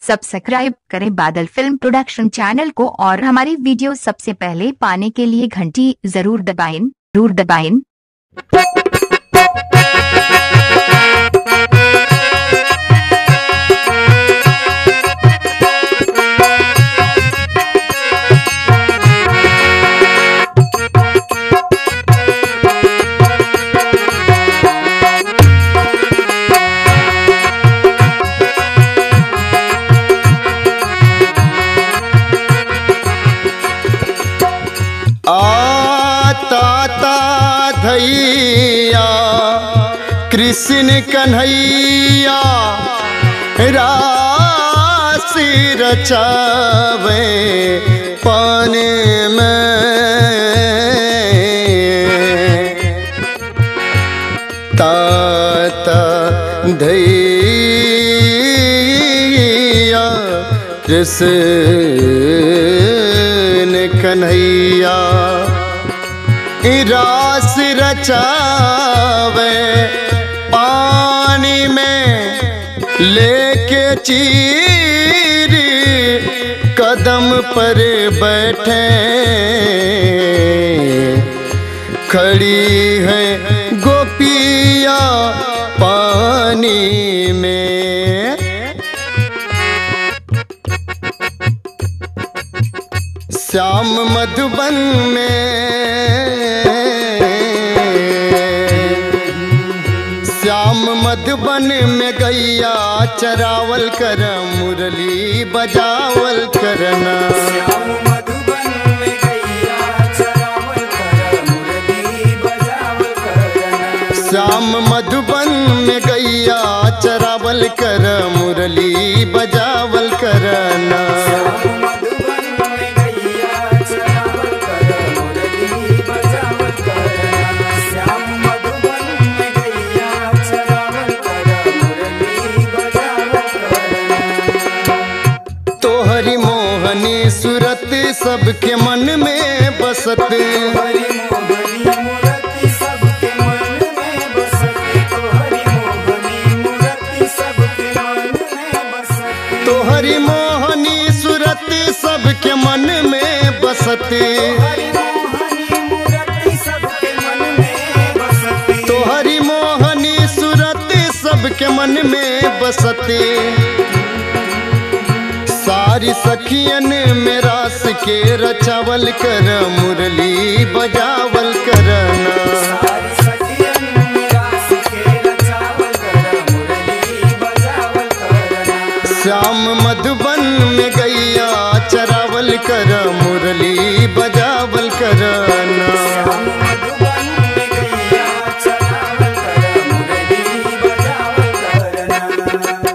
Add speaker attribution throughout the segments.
Speaker 1: subscribe करें बादल film production channel को और हमारी वीडियो सबसे पहले पाने के लिए घंटी जरूर दबाएं जरूर दबाएं
Speaker 2: आता धैया कृष्ण कन्हैया राशि रचावे पान में ताता धैया कृष्ण कन्हैया रास रचावे पानी में लेके चीर कदम पर बैठे खड़ी है गोपिया पानी में श्याम मधुबन में श्याम मधुबन में गैया चरावल कर मुरली बजावल करना
Speaker 3: श्याम मधुबन में गैया चरावल कर मुरली बजावल करना
Speaker 2: श्याम मधुबन में गैया चरावल कर मुरली बजावल करना
Speaker 3: श्याम मधुबन में गैया चरावल कर मुरली बजावल करना श्याम मधुबन में गैया चरावल कर मुरली बजावल करना
Speaker 2: तोहरी मोहनी सूरत सबके मन में बसत
Speaker 3: हरि मोहनी मूर्ति सबके मन में बसती तो हरि मोहनी मूर्ति सबके मन में बसती
Speaker 2: तोहरी मोहनी सूरत सबके मन में बसत
Speaker 3: हरि मोहनी मूर्ति सबके मन में बसती
Speaker 2: तोहरी मोहनी सूरत सबके मन में बसत सारी सखियन में रास के रचावल कर मुरली बजावल करना
Speaker 3: सारी सखियन मेरा सिखे रचावल कर मुरली बजावल करना
Speaker 2: श्याम मधुबन में गैया चरावल कर मुरली बजावल करना
Speaker 3: श्याम मधुबन में गैया चरावल कर मुरली बजावल करना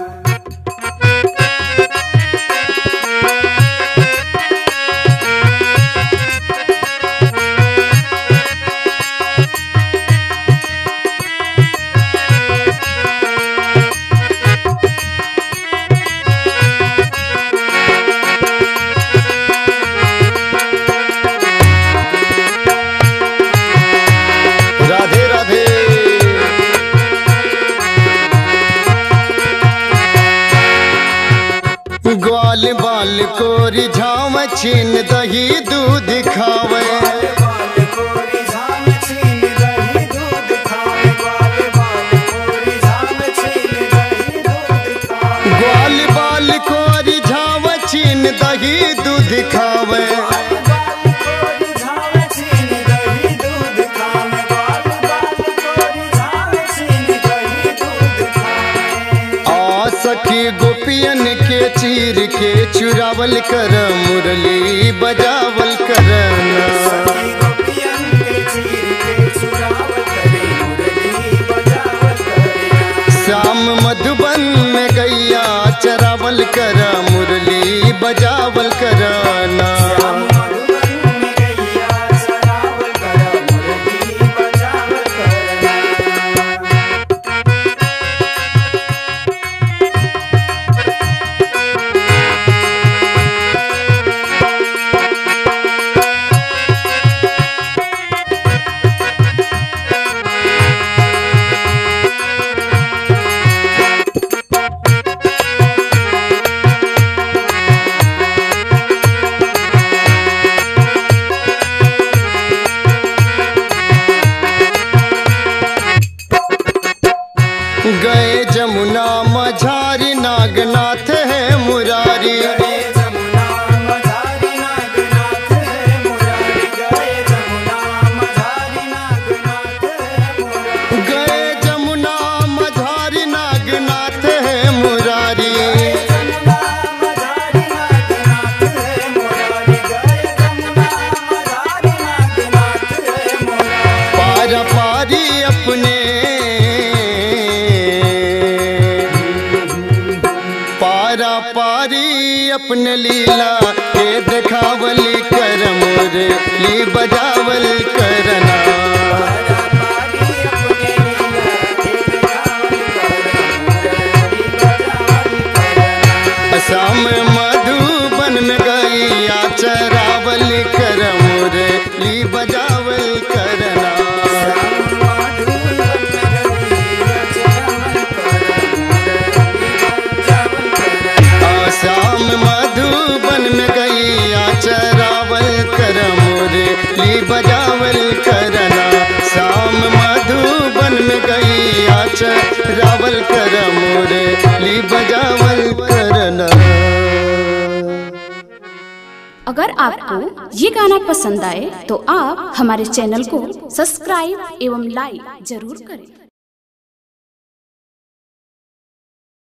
Speaker 2: राधे राधे ग्वाल बाल को रिझाव छीन दही दूध खावे
Speaker 3: बाल कोरी झाम छीन दही दूध खावे बाल बाल कोरी झाम छीन दही दूध खावे
Speaker 2: ग्वाल बाल को रिझाव छीन दही दूध खावे
Speaker 3: बाल बाल कोरी झाम छीन दही दूध खावे बाल बाल कोरी झाम छीन दही दूध खावे
Speaker 2: आ सखी गोपियन के चीर के चुरावल कर मुरली बजावल करना
Speaker 3: सखी गोपियन के चीर के चुरावल करे मुरली बजावल करे
Speaker 2: श्याम मधुबन में गैया चरावल कर मुरली बजावल करना
Speaker 3: श्याम मधुबन में गैया चरावल कर मुरली बजावल करना
Speaker 2: श्याम जमुना मझारी नागनाथ है मुरारी
Speaker 3: गए जमुना मझारी नागनाथ है मुरारी गए जमुना मझारी नागनाथ है मुरारी
Speaker 2: गए जमुना मझारी नागनाथ है मुरारी
Speaker 3: जमुना मझारी नागनाथ है मुरारी गए जमुना मझारी नागनाथ है मुरारी
Speaker 2: पारा पारी अपने पारा पारी अपने लीला के देखावल कर मोरे ली बजावल करना असम मधुबन में गैया चरावल कर मोरे ली बजावल करना आसाम मधुबन में गैया चरावल कर मोरे ली बजावल करना शाम मधुबन में गैया चरावल कर मोरे ली बजावल करना
Speaker 4: अगर आपको ये गाना पसंद आए तो आप हमारे चैनल को सब्सक्राइब एवं लाइक जरूर करें